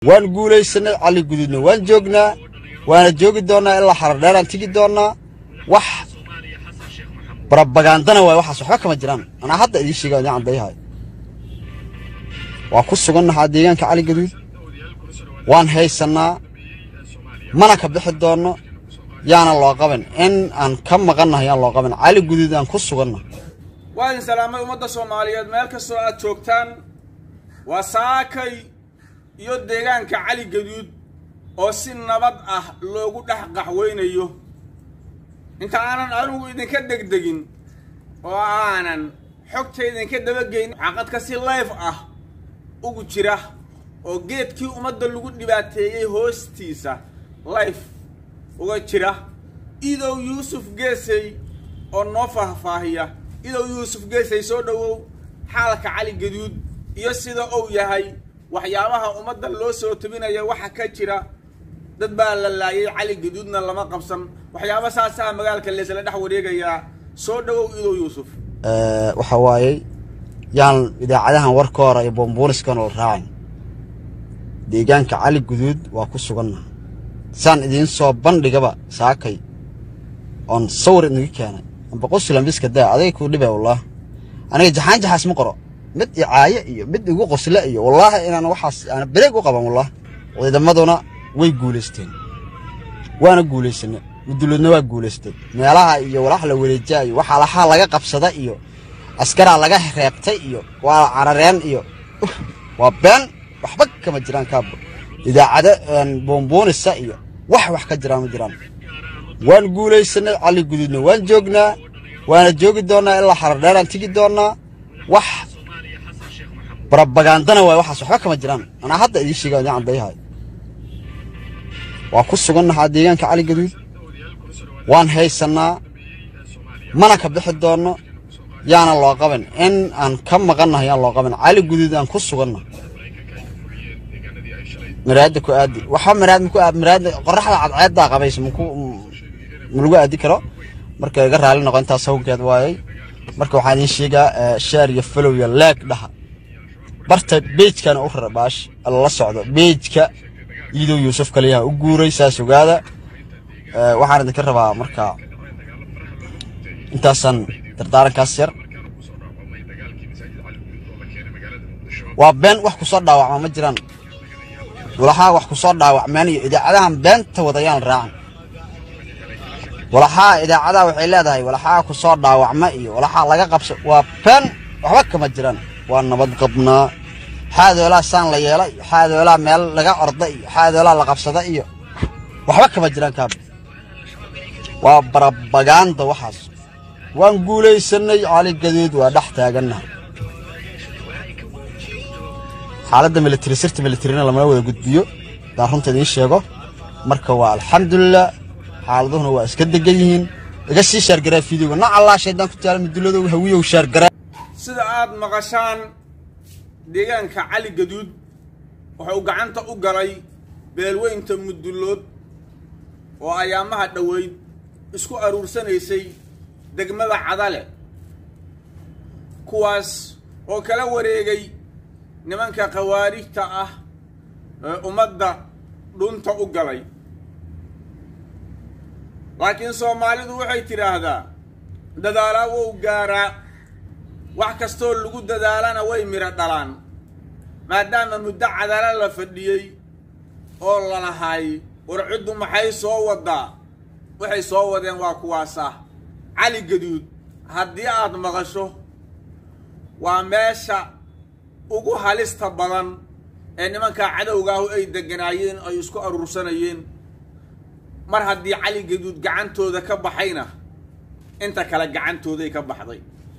waan guulaysanay cali guduudna waan joognaa waana joogi doonnaa ilaa xaradheeraan tigi doonnaa wax barabagandana waay waxaas waxba kama jiraan anaa hadda idiin sheega idiin caddayhayo waa ku sugannahaa deegaanka cali gaduud waan haysannaa mana ka bixi doonno yaana loo qaban in aan ka maqannahay yaan loo qaban cali guduud aan ku suganna waa idin salaamay ummadda soomaaliyeed meel kastoo aad joogtaan waa saakay iyo deegaanka cali gaduud oo si nabad ah loogu dhex qaxweynayo inta aanan anigu idinka degdegin oo aanan xogta idinka dabageyn xaqadka si layf ah ugu jira oo geedkii ummadda lagu dhibaateeyey hoostiisa layf uga jira idow yuusuf geesey oo noo faahfaahiya idow yuusuf geesey soo dhowow xaalka cali gaduud iyo sida uu yahay waxyaabaha ummadda loo soo tebinaya waxa ka jira dad baa la laayay cali gaduudna lama qabsan waxyaaba saasaa magaalka leesla dhex wareegayaa soo dhowow idow yuusuf waxa waayey yaan idaacadahan warkoora iyo boombuuniskan oo raacin deegaanka cali guduud waa ku suganna saan idiin soo bandhigaba saakay oon sawir idinga keenay amba qoslan biska daa adayga kuu dhibay wallaah aniga jaxaan jaxaas ma qoro mid icaaye iyo mid igu qosle iyo wallaahi inaan waxaas aana bereeg u qaban wallaah ciidamaduna way guulaysteen waana guulaysanay muduloodna waa guulaystay meelaha iyo walax la wareejaa iyo waxaa laxaa laga qabsada iyo askaraa laga reebtay iyo waa carareen iyo waa been waxba kama jiraan kaabo idaacado boomboonisa iyo wax wax ka jiraan ma jiraan waan guulaysanay cali guduudna waan joognaa waana joogi doonnaa ilaa xaradheeraan tigi doonnaa wax barabagandana waay waxaas waxba kama jiraan anaa hadda idiin sheega idiin caddayhayo waa ku sugannahaa deegaanka cali gaduud waan haysannaa mana ka bixi doonno yaana loo qaban in aan ka maqannahay yaan loo qaban cali guduud aan ku suganna maraadda ku aadi waxa maraad maku aad maraadda qorraxda cadceeddaa qabaysa maku ma lagu aadi karo marka iga raali noqo intaas hawgeed waayay marka waxaan idiin sheegaa shaar iyo falow iyo leeg dhaha barta beejkana u rara baash la socdo beejka iidow yuusuf kaliyaha u guuray saas ogaada waxaan idinka rabaa marka intaasaan dardaarankaas yar waa been wax ku soo dhaawacma ma jiraan walaxaa wax ku soo dhaawacmeen iyo idaacadahan beenta wadayaan raacan walaxaa idaacadaha waxay leedahay walaxaa ku soo dhaawacma iyo walaxaa laga qabso waa been waxba kama jiraan waa nabad qabnaa xaadoolaa saan la yeela iyo xaadoolaa meel laga orda iyo xaadoolaa la qabsada iyo waxba kama jiraan kaab waa barabagaanda waxaas waan guulaysanay cali gaduud waa dhex taagannahay xaaladda militari sirta militarina lamala wada gudbiyo daan runta idiin sheego marka waa alxamdulilah xaaladuhuna waa iska degan yihiin iga sii shaargaraa fiidiyowga nac allaa shaydaan ku taala mudulladow hawiyow shaargaraa sida aad maqashaan deegaanka cali gaduud wuxuu gacanta u galay beelweynta mudullood oo ayaamaha dhoweyd isku aruursanaysay degmada cadale kuwaas oo kala wareegay nimanka khawaarijta ah ee ummadda dhunta u galay laakiin soomaalidu waxay tidhaahdaa dadaalaa wou gaaraa wax kastoo lagu dadaalana way midho dhalaan maadaama muddo cadala la fadhiyey oo lalahay war ciddu maxay soo waddaa waxay soo wadeen waa kuwaasa cali gaduud haddii aad maqasho waa meesha ugu halista badan ee nimankaa cadowgaahu ay deganaayeen ay isku aruursanayeen mar haddii cali gaduud gacantooda ka baxayna inta kale gacantooday ka baxday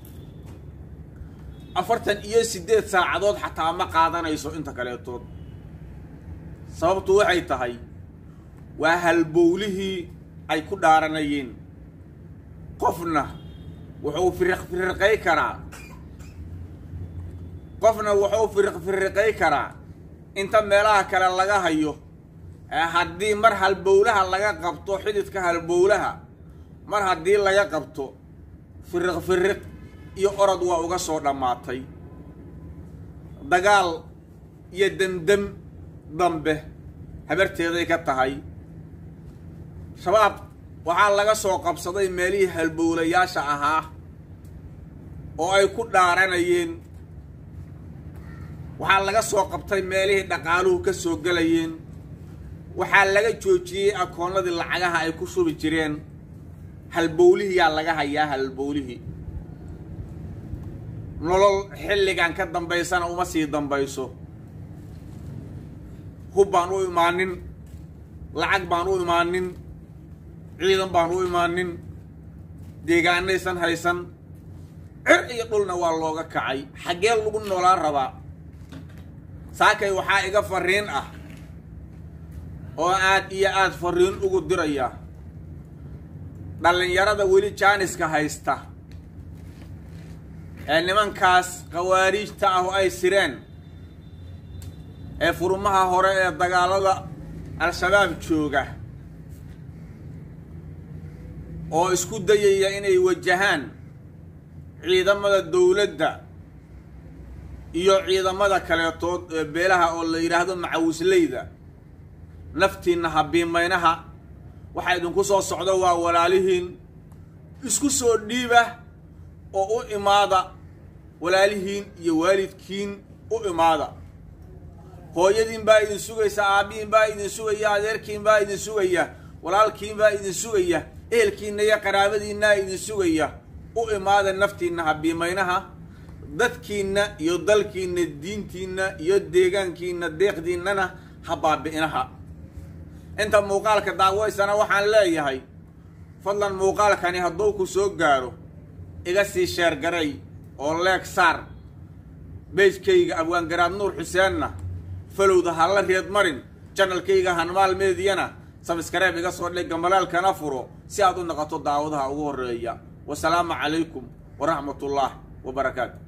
afartan iyo siddeed saacadood xataa ma qaadanayso inta kaleetood sababtu waxay tahay waa halbowlihii ay ku dhaaranayeen qofna wuxuu firiq firiqay karaa qofna wuxuu firiq firiqay karaa inta meelaha kale laga hayo ee haddii mar halbowlaha laga qabto xididka halbowlaha mar haddii laga qabto firiq firiq iyo orod waa uga soo dhammaatay dagaal iyo demdem dambe habarteeday ka tahay shabaab waxaa laga soo qabsaday meelihii halbowlayaasha ahaa oo ay ku dhaaranayeen waxaa laga soo qabtay meelihii dhaqaaluhu ka soo gelayeen waxaa laga joojiyey akoonnadii lacagaha ay ku shubi jireen halbowlihii yaa laga hayaa halbowlihii nolol xilligan ka dambaysana uma sii dambayso hub baan u imaanin lacag baan u imaanin ciidan baan u imaanin deegaanaysan haysan cir iyo dhulna waa looga kacay xaggee lagu noolaan rabaa saakay waxaa iga fariin ah oo aad iyo aad fariin ugu diraya dhallinyarada weli jaaniska haysta ee nimankaas khawaariijta ah oo ay sireen ee furmaha hore ee dagaalada al-shabaab jooga oo isku dayaya inay wajahaan ciidamada dowladda iyo ciidamada kaleetood ee beelaha oo la yidhaahdo macawisleyda naftiinna habiimaynaha waxaa idinku soo socdo waa walaalihiin isku soo dhiiba oo u imaada walaalihiin iyo waalidkiin u imaada hooyadiin baa idin sugaysa aabbihiin baa idin sugaya adeerkiin baa idin sugaya walaalkiin baa idin sugaya ehelkiinna iyo qaraabadiinnaa idin sugaya u imaada naftiinna habiimaynaha dadkiinna iyo dalkiinna diintiinna iyo deegaankiinna deeqdiinnana ha baabi'inaha inta muuqaalka daawaysana waxaan leeyahay fadlan muuqaalkani hadduu ku soo gaaro iga sii sheergaray oo leeg saar beejkayga abwaangaraad nuur xuseenna falowda ha la reed marin janalkayga hanmaal meediyana sabskareeb iga soo dhig gamalaalkana furo si aad u noqoto daawadaha ugu horreeya wasalaamu calaykum waraxmatullaah wabarakaatu